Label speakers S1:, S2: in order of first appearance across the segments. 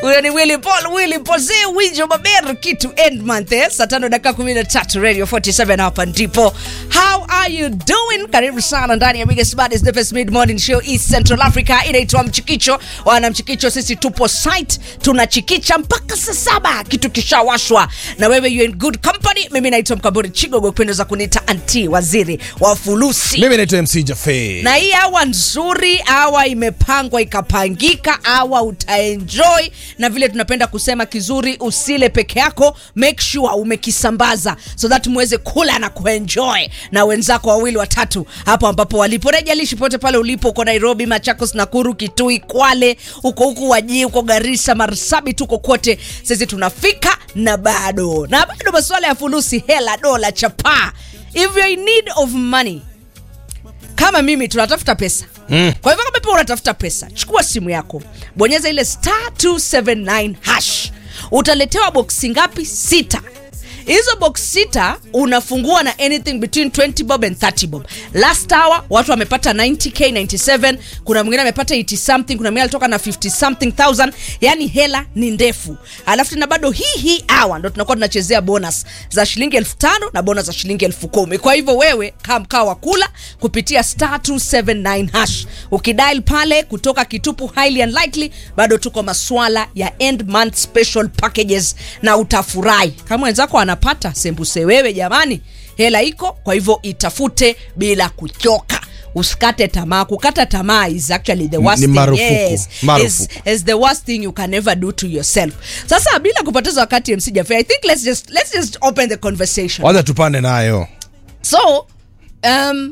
S1: huyo ni willy paul willy pose winjo maber kitu end month eh? saa tano dakika kumi na tatu radio 47 hapa ndipo how are you doing karibu sana ndani ya biggest baddest the best mid morning show east central africa inaitwa mchikicho wana mchikicho sisi tupo site tunachikicha mpaka saa saba kitu kishawashwa na wewe you in good company mimi naitwa mkaburi chigogo kupendeza kuniita anti waziri wa fulusi
S2: mimi naitwa mc jafe
S1: na hii awa nzuri awa imepangwa ikapangika awa utaenjoy na vile tunapenda kusema kizuri usile peke yako make sure umekisambaza so that muweze kula na kuenjoy na wenzako wawili watatu hapo ambapo walipo rejalishi pote pale ulipo uko nairobi machakos nakuru kitui kwale uko huku wajii uko garisa marsabit tuko kote sisi tunafika na bado na bado masuala ya fulusi hela dola chapaa if you're in need of money kama mimi tunatafuta pesa mm. kwa hivyo kama pia unatafuta pesa chukua simu yako bonyeza ile star 279 hash utaletewa boksi ngapi sita hizo box sita unafungua na anything between 20 bob and 30 bob last hour watu wamepata 90k 97 kuna mwingine amepata 80 something kuna mwingine alitoka na 50 something thousand yani hela ni ndefu alafu tena bado hii hii hour ndo tunakuwa tunachezea bonus za shilingi elfu tano na bonus za shilingi elfu kumi kwa hivyo wewe kaa mkaa wa kula kupitia star 279 hash ukidial pale kutoka kitupu highly unlikely bado tuko maswala ya end month special packages na utafurahi kama wenzako anapata sembuse wewe jamani hela iko kwa hivyo itafute bila kuchoka usikate tamaa kukata tamaa is actually the worst
S2: Ni
S1: thing.
S2: marufuku.
S1: Yes,
S2: Marufuku.
S1: is, is the worst thing you can ever do to yourself sasa bila kupoteza wakati mc jafe i think let's just, let's just open the conversation
S2: wacha tupande nayo
S1: so um,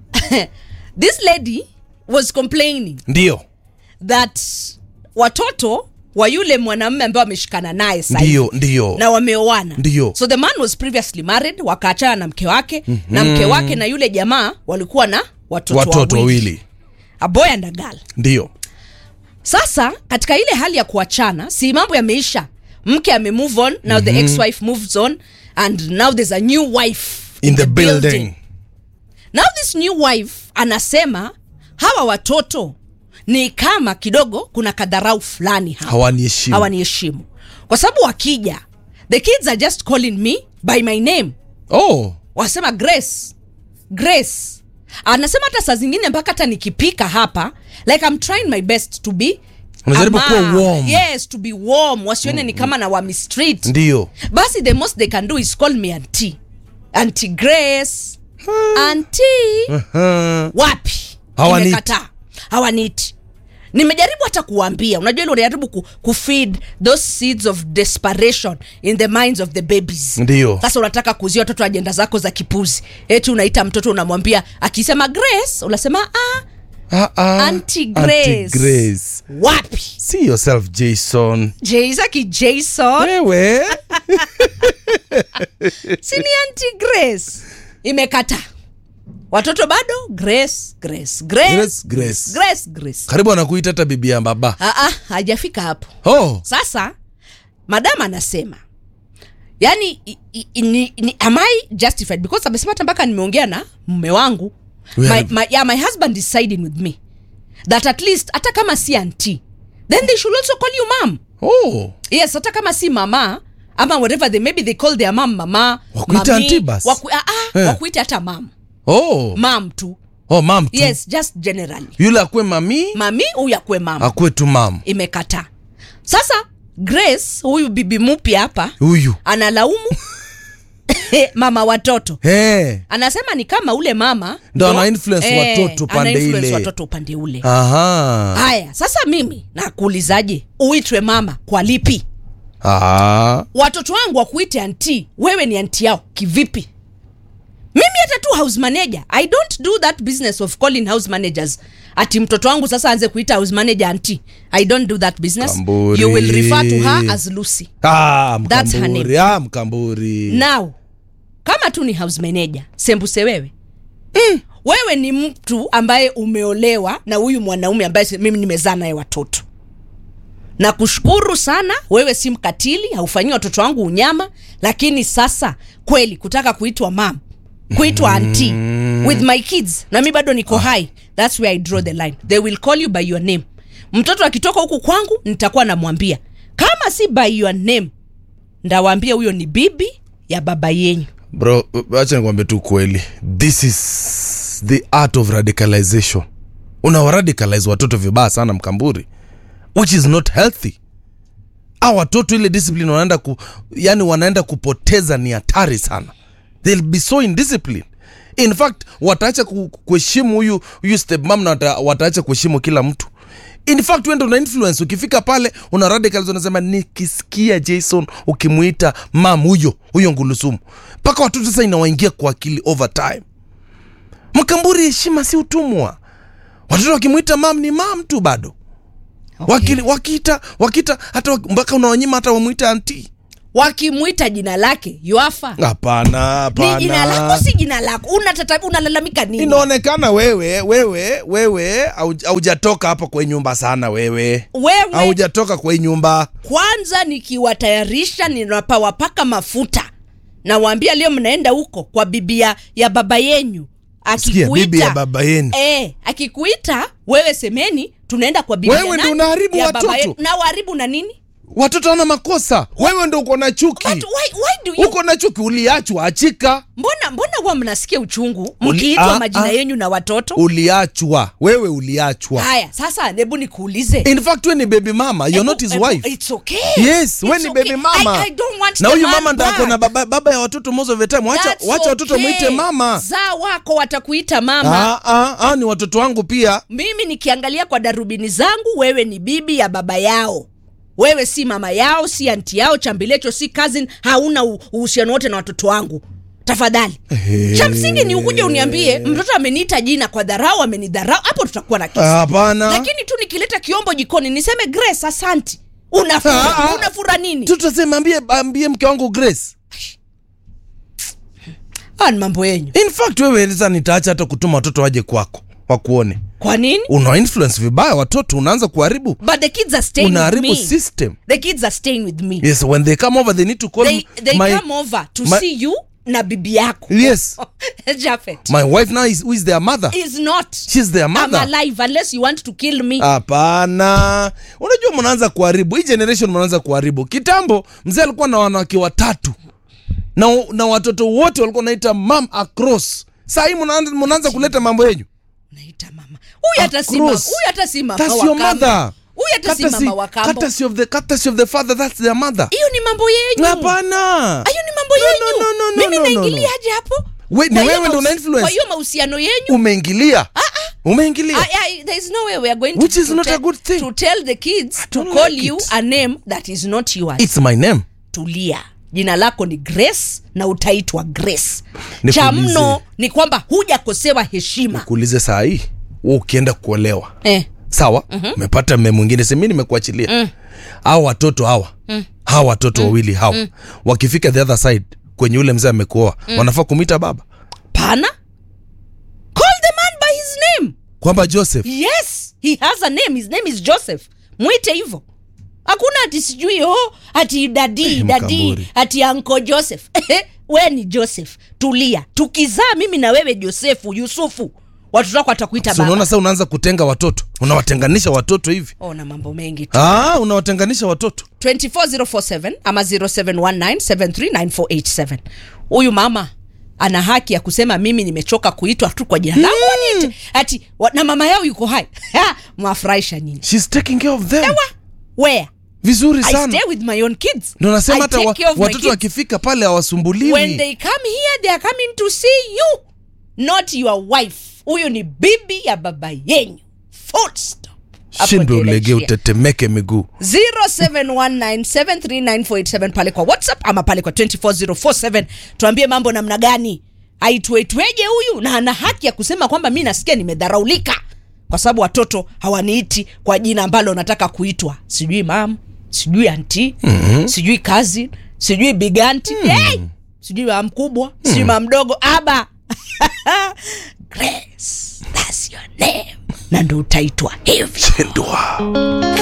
S1: this lady was complaining
S2: ndio
S1: that watoto wa yule mwanamume ambaye wameshikana naye sasa hivi
S2: ndio ndio
S1: na wameoana
S2: Ndio.
S1: so the man was previously married wakaachana na mke wake mm-hmm. na mke wake na yule jamaa walikuwa na watoto,
S2: watoto wawili
S1: a boy and a girl
S2: ndio
S1: sasa katika ile hali ya kuachana si mambo yameisha mke ame move on now mm-hmm. the ex-wife moves on and now there's a new wife
S2: in the building
S1: now this new wife anasema hawa watoto ni kama kidogo kuna kadharau fulani hapa
S2: hawaniheshimu
S1: hawaniheshimu kwa sababu wakija the kids are just calling me by my name
S2: oh
S1: wasema grace grace anasema hata saa zingine mpaka hata nikipika hapa like I'm trying my best to be
S2: Unajaribu
S1: ama-
S2: kuwa warm.
S1: yes to be warm wasione ni kama na wamistreet
S2: ndio
S1: basi the most they can do is call me auntie auntie grace auntie
S2: uh-huh.
S1: wapi
S2: Hawaniti.
S1: Nimekataa. hawaniti nimejaribu hata kuwambia unajua ile unajaribu ku, kufeed those seeds of desperation in the minds of the babies
S2: ndio
S1: sasa unataka kuzia watoto ajenda zako za kipuzi eti unaita mtoto unamwambia akisema grace unasema ah,
S2: Ah, ah.
S1: Auntie Grace.
S2: Auntie Grace.
S1: wapi
S2: see yourself jason
S1: jaisaki jason
S2: wewe
S1: sini anti grace imekata watoto bado grace grace grace
S2: Grace, Grace.
S1: grace grace
S2: karibu anakuita hata bibi ya baba
S1: Ah, ah, hajafika hapo
S2: oh
S1: sasa madam anasema yani i, i, ni, ni, am i justified because amesema hata mpaka nimeongea na mume wangu
S2: We
S1: my,
S2: have-
S1: my, yeah, my husband is siding with me that at least hata kama si anti then they should also call you mam
S2: oh
S1: yes hata kama si mama ama whatever they maybe they call their mam mama
S2: Wakuite
S1: mami,
S2: auntie basi.
S1: waku, ah, ah,
S2: Eh.
S1: wakuite hata mam
S2: oh
S1: mam tu
S2: oh mam tu
S1: yes just generally
S2: yule akwe mami
S1: mami huyu akwe mam
S2: akwe tu mam
S1: imekataa sasa grace huyu bibi mupya hapa
S2: huyu
S1: analaumu mama watoto
S2: hey.
S1: anasema ni kama ule mama
S2: Ndo ana influence watoto
S1: ana
S2: pande
S1: influence
S2: ile.
S1: watoto upande ule
S2: aha
S1: haya sasa mimi nakuulizaje uitwe mama kwa lipi
S2: ah.
S1: watoto wangu wakuite anti wewe ni anti yao kivipi mimi hata tu house manager i don't do that business of calling house managers ati mtoto wangu sasa anze kuita house manager anti i don't do that business
S2: Kamburi.
S1: you will refer to her as lucy
S2: Ah,
S1: That's her
S2: mkamburi ah, mkamburi
S1: now kama tu ni house manager sembuse wewe mm. wewe ni mtu ambaye umeolewa na huyu mwanaume ambaye si- mimi nimezaa naye watoto na kushukuru sana wewe si mkatili haufanyii watoto wangu unyama lakini sasa kweli kutaka kuitwa mam kuitwa anti with my kids na mi bado niko hai thats where i draw the line they will call you by your name mtoto akitoka huku kwangu nitakuwa namwambia kama si by your name ndawaambia huyo ni bibi ya baba yenyu
S2: bro acha nikwambie tu kweli this is the art of radicalization unawaradicalize watoto vibaya sana mkamburi which is not healthy a watoto ile discipline wanaenda ku, yani wanaenda kupoteza ni hatari sana they'll be so indisciplined in fact wataacha ku- kuheshimu huyu huyu stepmam na wata, wataacha kuheshimu kila mtu in fact wende una influence ukifika pale una radicalize unasema nikisikia jason ukimuita mam huyo huyo ngulusumu mpaka watoto sasa inawaingia kwa akili over time mkamburi heshima si utumwa watoto wakimwita mam ni mam tu bado
S1: Okay.
S2: Wakili, wakiita wakiita hata wak- mpaka unawanyima hata wamwita anti
S1: wakimwita jina lake yuafa
S2: hapana
S1: ni jina lako
S2: hapana
S1: si jina lako unatata unalalamika nini
S2: inaonekana wewe wewe wewe hauj- haujatoka hapa kwa hii nyumba sana wewe
S1: wewe
S2: haujatoka kwa hii nyumba
S1: kwanza nikiwatayarisha ninapawapaka mafuta nawaambia leo mnaenda huko kwa bibi ya, ya baba yenyu
S2: sikia bibi ya baba yenu
S1: e, akikuita wewe semeni tunaenda kwa bibi
S2: Wewe
S1: ya
S2: ndio
S1: nani?
S2: unaharibu
S1: Ya
S2: watoto.
S1: baba yenu. na waharibu na nini
S2: watoto wana makosa wewe ndo uko na chuki
S1: But why, why do you
S2: uko na chuki uliachwa achika
S1: mbona mbona huwa mnasikia uchungu
S2: Uli-
S1: mkiitwa
S2: ah,
S1: majina
S2: ah.
S1: yenyu na watoto
S2: uliachwa wewe uliachwa
S1: haya sasa hebu nikuulize
S2: in fact we ni baby mama you're
S1: Ebu-
S2: not his
S1: ebu-
S2: wife
S1: it's okay.
S2: yes we
S1: It's
S2: ni
S1: okay.
S2: baby mama
S1: I, I don't want
S2: na
S1: the
S2: huyu
S1: man
S2: mama ndo ako na
S1: back.
S2: baba, baba ya watoto most of the time wacha,
S1: That's
S2: wacha watoto
S1: okay.
S2: mwite mama
S1: zaa wako watakuita mama
S2: ah, ah, ah, ni watoto wangu pia
S1: mimi nikiangalia kwa darubini zangu wewe ni bibi ya baba yao wewe si mama yao si anti yao chambilecho si cousin hauna u- uhusiano wote na watoto wangu tafadhali cha msingi ni ukuje uniambie mtoto ameniita jina kwa dharau amenidharau hapo tutakuwa na kesi
S2: hapana
S1: lakini tu nikileta kiombo jikoni niseme grace asanti unafura,
S2: Ah, ah.
S1: unafura nini
S2: tutasema ambie, ambie mke wangu grace
S1: ah, ni mambo yenyu
S2: in fact wewe sasa nitaacha hata kutuma watoto waje kwako wakuone
S1: kwa nini
S2: una influence vibaya watoto unaanza kuharibu
S1: but the kids are staying with
S2: unaharibu
S1: me
S2: system
S1: the kids are staying with me
S2: yes when they come over they need to call
S1: they, they
S2: my,
S1: come over to
S2: my-
S1: see you na bibi yako
S2: yes
S1: Japhet
S2: my wife now is, who is their mother
S1: is not
S2: she's their
S1: I'm
S2: mother
S1: alive unless you want to kill me
S2: hapana unajua mnaanza kuharibu hii generation mnaanza kuharibu kitambo mzee alikuwa na wanawake watatu na, na watoto wote walikuwa naita mam across saa hii mnaanza mnaanza kuleta mambo yenyu
S1: naita mama huyu hata si mama
S2: Across.
S1: huyu hata si mama
S2: That's
S1: wa
S2: your
S1: kambo.
S2: mother.
S1: huyu hata si mama wa kambo
S2: courtesy of the courtesy of the father that's their mother
S1: hiyo ni mambo yenyu
S2: hapana
S1: hiyo ni mambo
S2: No,
S1: yenyu
S2: no, no, no,
S1: mimi
S2: no, no, no.
S1: naingiliaje hapo
S2: We- ni
S1: Kwa hiyo
S2: wewe ndo una
S1: mahusi-
S2: influence.
S1: kwa hiyo mahusiano yenyu
S2: umeingilia umeingilia
S1: I, I, there is no way we are going
S2: Which
S1: to,
S2: is
S1: to,
S2: not a
S1: tell,
S2: good thing.
S1: to tell the kids to
S2: don't
S1: call
S2: like
S1: you
S2: it.
S1: a name that is not yours
S2: it's my name
S1: tulia jina lako ni grace na utaitwa grace
S2: Nikuulize.
S1: cha mno ni kwamba hujakosewa heshima
S2: kuulize saa hii wewe ukienda kuolewa
S1: eh.
S2: sawa umepata mme mwingine semi nimekuachilia mm. au watoto hawa mm. hawa watoto wawili hawa mm. wakifika the other side kwenye ule mzee amekuoa mm. wanafaa kumwita baba
S1: pana call the man by his name
S2: kwamba joseph
S1: yes he has a name his name is joseph mwite hivyo hakuna ati sijui oh, ati dadi
S2: Eh,
S1: dadi
S2: Mkamburi.
S1: ati anko joseph we ni joseph tulia tukizaa mimi na wewe josefu yusufu watoto wako watakuita
S2: so
S1: baba
S2: unaona sasa unaanza kutenga watoto unawatenganisha watoto hivi
S1: oh, na mambo mengi tu
S2: ah, unawatenganisha watoto
S1: 24047 ama 0719739487 huyu mama ana haki ya kusema mimi nimechoka kuitwa tu kwa jina langu waniite ati wa, na mama yao yuko hai Ha, mwafurahisha nyinyi
S2: She's taking care of them
S1: Ewa, where
S2: vizuri
S1: i
S2: sana
S1: stay with my own kids
S2: ndo nasema
S1: I
S2: hata
S1: take
S2: wa,
S1: care of my
S2: watoto
S1: kids.
S2: wakifika pale hawasumbuliwi
S1: when they come here they are coming to see you not your wife huyu ni bibi ya baba yenyu full stop Hapo
S2: shindwe
S1: ndio
S2: ulegee
S1: inaishia.
S2: utetemeke miguu
S1: 0719739487 pale kwa whatsapp ama pale kwa 24047 tuambie mambo namna gani aitwetweje huyu na ana haki ya kusema kwamba mi nasikia nimedharaulika kwa sababu watoto hawaniiti kwa jina ambalo nataka kuitwa sijui mam sijui anti mm-hmm. sijui kazi sijui biganti mm. hey! sijui mam mkubwa sijui mam mdogo aba grace that's your name na ndo utaitwa hivi
S2: shindwa